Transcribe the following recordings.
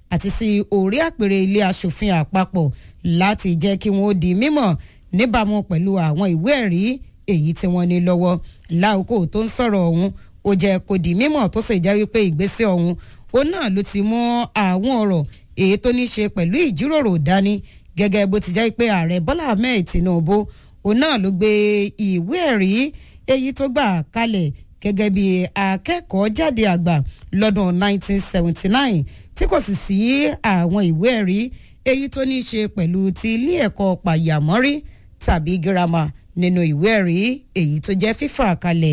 àti sí orí àpèrè ilé asòfin àpapọ̀ láti jẹ́ kí wọ́n di mímọ̀ níbàámu pẹ̀lú àwọn ìwé ẹ̀rí èyí tí wọ́n ní lọ́wọ́ láòkó tó ń sọ̀rọ̀ ọ̀hún ó jẹ́ kó di mímọ̀ tó sì jẹ́ wípé ìgbésẹ̀ ọ̀hún ó náà ló ti mú àwọn ọ̀rọ̀ èyí tó ní ṣe pẹ̀lú ìjíròrò dání gẹ́gẹ́ bó ti jẹ́ pé ààrẹ bọ́lá ahmed tinubu òun náà ló gbé ìwé ẹ̀rí èyí tó gbà kalẹ̀ gẹ́gẹ́ bí akẹ́kọ̀ọ́ jáde àgbà lọ́dún 1979 tí kò sì sí àwọn ìwé ẹ̀rí èyí tó ní ṣe pẹ̀lú ti ilé ẹ̀kọ́ pàyàmọ́rí tàbí girama nínú ìwé ẹ̀rí èyí tó jẹ́ fífà kalẹ̀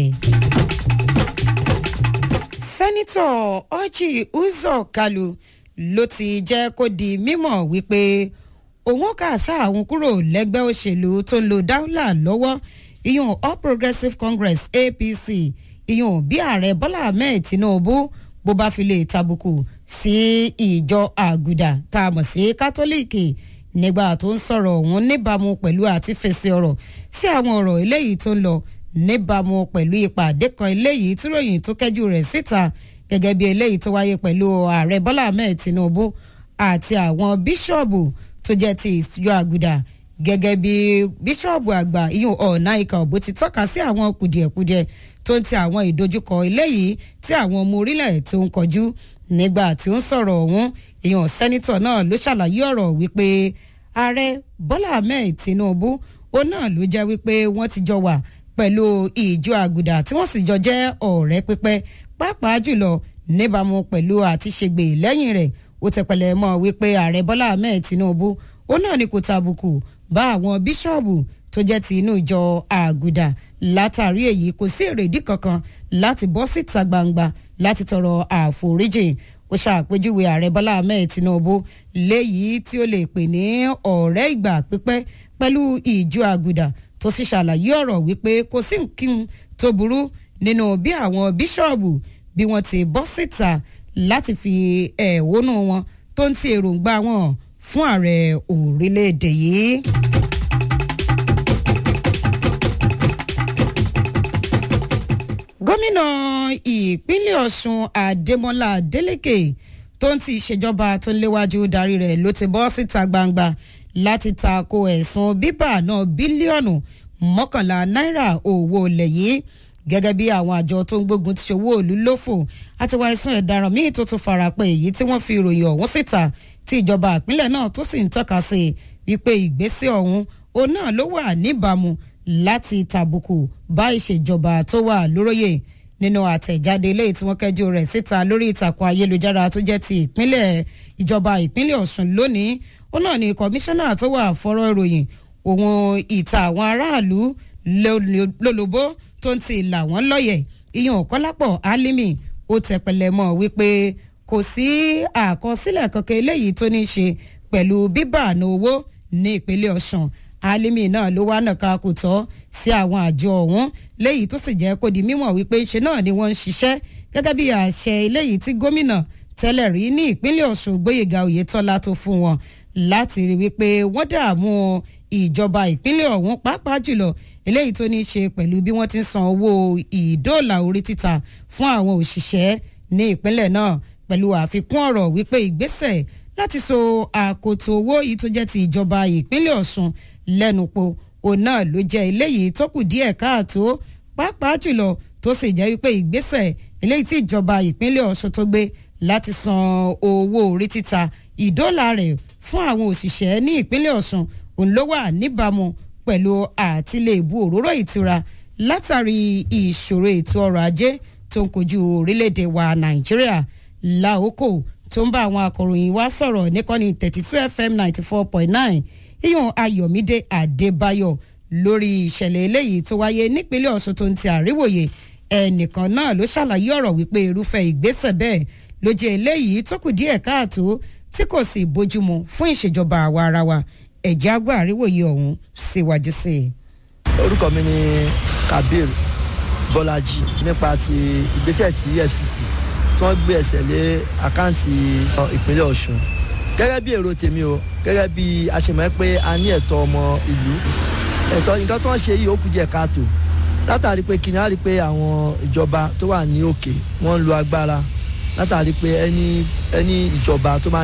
sẹ́nitọ̀ ọ́jì uzor kalu ló ti jẹ́ kó di mímọ̀ wípé òun kà sáàwọn kúrò lẹ́gbẹ́ òṣèlú tó ń lo dáúlà lọ́wọ́ ìyún all progressives congress apc ìyún bí ààrẹ bọ́lá ahmed tinubu bó bá fi lè tàbùkù sí ìjọ àgùdà tá a mọ̀ sí kátólíìkì nígbà tó ń sọ̀rọ̀ òun níbàámu pẹ̀lú àti fèsì ọ̀rọ̀ sí àwọn ọ̀rọ̀ eléyìí tó ń lọ níbàámu pẹ̀lú ìpàdé kan eléyìí tí ròyìn tó kẹ́jú rẹ̀ síta gẹ́gẹ́ bí eléyìí tó wáyé pẹ̀lú ààrẹ bọ́lá ahmed tinubu àti àwọn bíṣọ̀bù tó jẹ́ ti ìjọ àgùdà gẹ́gẹ́ bí bíṣọ̀bù àgbà iyun ọ̀nà ìkà òbó ti tọ́ka sí àwọn kùdìẹ̀kudiẹ tó ń ti àwọn ìdojúkọ eléyìí tí àwọn ọmọ orílẹ̀ tó ń kọjú nígbà tí ó ń sọ̀rọ̀ ọ̀hún ìyàn sẹ́nitọ̀ náà ló ṣàlàyé ọ̀rọ̀ wípé ààrẹ bọ́lá ahmed tinubu ó náà ló jẹ́ wípé wọ́n ti jọ wà pẹ̀lú ìjọ àgùdà tí wọ́n sì jọ jẹ́ ọ̀rẹ́ pípẹ́ pàápàá jùlọ níbàámu pẹ̀lú àti ṣègbè lẹ́yìn rẹ̀ ó tẹpẹlẹ mọ́ wípé ààrẹ bọ́lá ahmed tinubu ó náà ní kò tàbùkù bá àwọn bíṣọ̀bù tó jẹ́ ti inú ìjọ àgùdà látàrí èyí kò sí èrèdí kankan láti bọ́ síta gbangba láti tọrọ àforíjì ó ṣàpèjúwe ààrẹ bọ́lá ahmed tinubu léyìí tí ó lè pè ní ọ̀rẹ́ ìgbà pípẹ́ pẹ̀lú ìjọ àgùdà tó sì ṣàlàyé ọ̀rọ̀ wípé kò sí nǹkan tó burú nínú bí àwọn bíṣọ̀bù bí wọ́n ti bọ́ síta láti fi ẹ̀hónú wọn tó ń ti èròǹgbà wọn fún ààrẹ orílẹ̀-èdè yìí. gómìnà ìpínlẹ̀ ọ̀sùn adémọlá adélèké tó ń ti ìṣèjọba tó ń léwájú darí rẹ̀ ló ti bọ́ síta gbangba láti tako ẹ̀sùn bíbà náà bílíọ̀nù mọ́kànlá náírà owó ilẹ̀ yìí gẹ́gẹ́ bí àwọn àjọ tó ń gbógun ti ṣòwò òlu lófò àti wá ẹ̀sùn ẹ̀daràn míì tó tún farapẹ́ èyí tí wọ́n fi ìròyìn ọ̀hún síta tí ìjọba ìpínlẹ̀ náà tó sì ń tọ́ka sí wípé ìgbésẹ̀ ọ̀hún òun náà ló wà níbàámu láti tàbùkù bá ìṣèjọba tó wà lóróyè nínú àtẹ̀jáde eléyìí tí wọ́n kẹ́jú rẹ̀ síta lórí ìtàkùn ayélujára tó jẹ́ ti ìpínlẹ̀ ìjọba ìpínlẹ̀ ọ̀sùn lónìí ó náà ní kọmíṣánná tó wà fọ́rọ̀ ìròyìn òun ìta àwọn aráàlú lólobó tó ń ti là wọ́n lọ́yẹ̀ ìyẹn kọ́lápọ̀ álímì ó tẹpẹlẹ mọ́ wípé kò sí àkọsílẹ̀ kankan eléyìí tó ní í ṣe pẹ̀lú bíbà àná owó ní ìpínlẹ̀ ọ̀sùn álímì náà ló wá nàka kò tọ́ sí àwọn àjọ ọ̀hún léyìí tó sì jẹ́ kó di mímọ̀ wípé ṣe náà ni wọ́n ń ṣiṣẹ́ gẹ́gẹ́ bí àṣẹ eléyìí tí gómìnà tẹ́lẹ̀ rí ní ìpínlẹ̀ ọ̀sùn gbóyèga oyetola tó fún wọn láti rí wípé wọ́n dààmú ìjọba ìpínlẹ̀ ọ̀hún pàápàá jùlọ eléyìí tó ní í ṣe pẹ̀lú bí wọ́n ti ń san owó ìdóòlà orí títa fún àwọn òṣìṣẹ́ ní ìpínlẹ̀ náà pẹ̀lú àfikún ọ̀rọ̀ wípé ìgbésẹ̀ láti so àkótó owó yìí tó jẹ́ ti ìjọba ìpínlẹ̀ ọ̀sùn lẹ́nu po òun náà ló jẹ́ eléyìí tó kù díẹ̀ káàtó pàápàá jùlọ tó sì jẹ́ wípé ìgbésẹ̀ eléyìí tí ìjọba ìpínlẹ̀ ọ̀sùn tó gbé láti san owó orí títa ìdóòlà rẹ̀ fún àwọn òṣìṣẹ́ ní ìpínlẹ̀ ọ̀sùn òun ló wà níbàámu pẹ̀lú àtìlẹ́bù òróró ìtura látàrí ìṣòro ètò ọrọ̀ ajé tó ń kojú orílẹ̀-èdè wa nàìjíríà láòkò tó ń bá àwọn akọ̀ròyìn wa sọ̀rọ̀ níkànnì thirty two fm ninety four point nine iyùn ayọ̀mídé adébáyọ̀ lórí ìṣẹ̀lẹ̀ eléyìí tó wáyé nípínlẹ̀ ọ̀sùn tó ń ti àríwòye ẹnìkan náà ló ṣàlàyé ọ̀rọ̀ wípé irúfẹ́ ìgbésẹ̀ bẹ́ẹ̀ ló jẹ́ eléyìí tó kù díẹ̀ káàtó tí kò sì bójúmu fún ìṣèjọba àwa ara wa ẹ̀jẹ̀ àgbà àríwòye ọ̀hún síwájú sí i. orúkọ mi ni kabir bọ́lájì nípa ti ìgbésẹ̀ tí efcc tí wọ́n gbé ẹsẹ̀ lé àkáǹtì ìpínlẹ̀ ọ̀ṣun gẹ́gẹ́ bí èrò tèmi o gẹ́gẹ́ bí a ṣe mọ̀ pé a ní ẹ̀tọ́ ọmọ ìlú ẹ̀tọ́ nǹkan tó ń ṣe yìí ó kù díẹ̀ káàtó látàrí pé kí ni a rí pé àwọn ìjọba tó wà ní òkè wọ́n ń lo agbára látàrí pé ẹni ẹni ìjọba tó máa